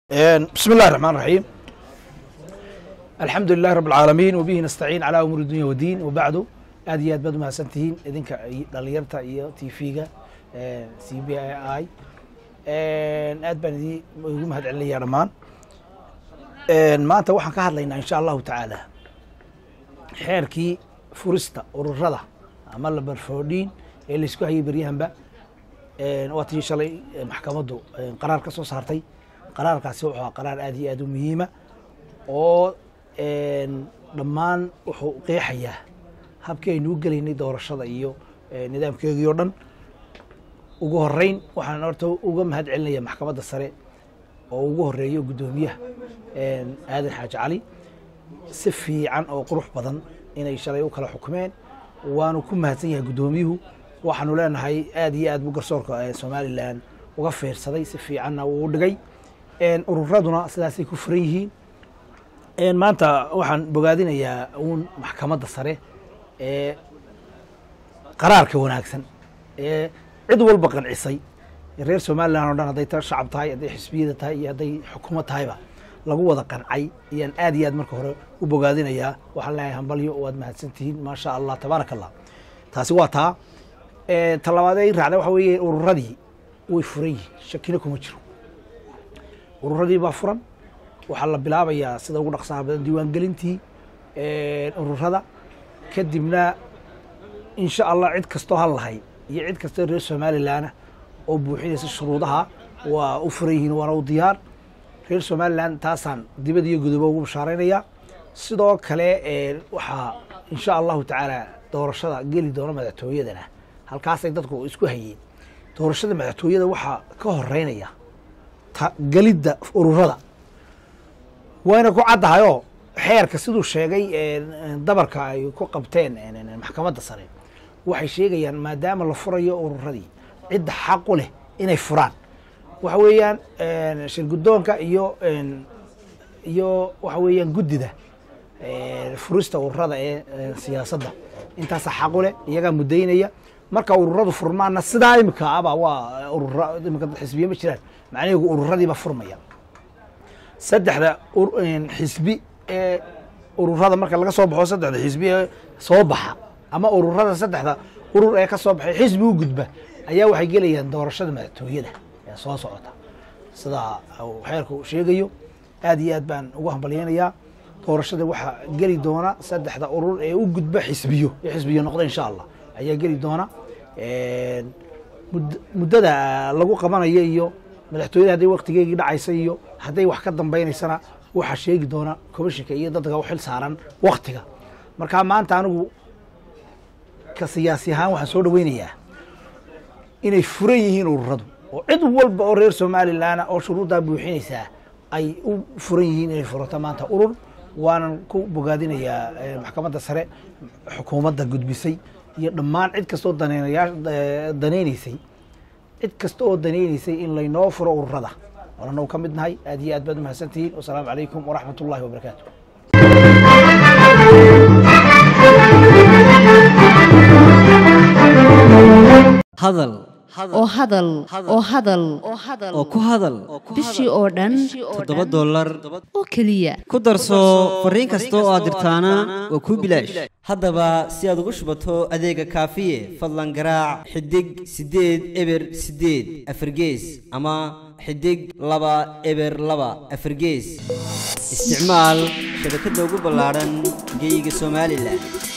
بسم الله الرحمن الرحيم الحمد لله رب العالمين وبه نستعين على أمور الدنيا والدين وبعد aad iyo aad baad umahadsantihiin idinka dhalinyarta iyo t v-ga c b i aad baan idin igu mahad celinaya dhammaan maanta waxaan ka hadlaynaa insha allahu tacaala xeerkii furista ururada ama labarfoodhiin ee laysku hayay beryahanba waa tii shalay maxkamaddu qaraar ka soo saartay qaraarkaasi wuxuu ahaa qaraar aad iyo aad u muhiima oo dhammaan wuxuu qeexayaa habkii aynu u gelaynay doorashada iyo nidaamkeegii oo dhan ugu horeyn waxaan horta uga mahad celinaya maxkamadda sare oo ugu horeeyo guddoomiyaha aadan xaaji cali si fiican oo qurux badan inay shalay u kala xukumeen waanu ku mahadsan yahay guddoomiyuhu waxaanu leenahay aad iyo aad buu garsoorka somalilan uga fiirsaday si fiicanna uu u dhigay ururaduna sidaasay ku furan yihiin maanta waxaan bogaadinayaa uun maxkamadda sare ee qaraarka wanaagsan ee cid walba qancisay reer somalilan o dhan hadday ta shacab tahay hadday xisbiyada tahay iyo hadday xukuumad tahayba lagu wada qancay ayaan aad iyo aad marka hore u bogaadinayaa waxaan leeyahay hambalyo waad mahadsan tihiin maasha allah tabaaraka allah taasi waa taa talabaad ay raacda waxa weeye ururadii way furan yihiin shakina kuma jiro ururadii baa furan waxaa la bilaabayaa sida ugu dhaqsaha badan diiwaangelintii ururada kadibna insha allah cid kastoo hal lahay iyo cid kastoo reer somalilanah oo buuxinaysa shuruudaha waa u furan yihiin waana u diyaar reer somalilan taasaan dibad iyo gudobo ugu bashaaraynaya sidoo kale waxaa insha allahu tacaala doorashada geli doona madaxtooyadana halkaasay dadku isku hayeen doorashada madaxtooyada waxaa ka horeynaya gelidda ururada wayna ku caddahayoo xeerka siduu sheegay dabarka ay ku qabteen maxkamadda sare waxay sheegayaan maadaama la furayo ururadii cidda xaqu leh inay furaan waxa weeyaan shirguddoonka iyo iyo waxa weeyaan guddida furista ururada ee siyaasadda intaasa xaqu leh iyagaa muddaynaya marka ururadu furmaana sidaa imika aba waa urur imika xisbiye ma jiraan macnaheegu ururadiiba furmaya saddexda xisbi ee ururada marka laga soo baxo saddexda xisbi ee soo baxa ama ururada saddexda urur ee ka soo baxay xisbi u gudba ayaa waxay gelayaan doorashada madaxtooyada ee soo socota sidaa xeerku sheegayo aad iyo aad baan ugu hambalyeynayaa doorashada waxaa geli doona saddexda urur ee u gudba xisbiyo ee xisbiyo noqda insha allah ayaa geli doona muddada lagu qabanayo iyo madaxtooyada hadday waktigeegii dhacaysa iyo hadday wax ka dambaynaysana waxaa sheegi doona commishinka iyo dadka u xil saaran waktiga marka maanta anigu ka siyaasi ahaan waxaan soo dhaweynayaa inay furan yihiin ururadu oo cid walba oo reer somalilan oo shuruuddaa buuxinaysaa ay u furan yihiin inay furato maanta urur waanan ku bogaadinayaa maxkamadda sare xukuumadda gudbisay iyo dhammaan cid kastoo daneynayaa danaynaysay cid kasta oo danaynaysay in laynoo furo ururada waananu ka mid nahay aad iyo aad baad umahadsantihiin wasalaamu calaykum waraxmat ullahi wabarakaatu hadal oo hadal oo hadal oo ku hadal bishii oo dhan toddoba dollar oo keliya ku darso fariin kasta oo aad dirtaana waa kuu bilaash haddaba si aad ugu shubato adeega kaafiye fadlan garaac xidig siddeed eber siddeed afargees ama xidig laba eber laba afargees isticmaal shabakadda ugu ballaadhan geyga somalilan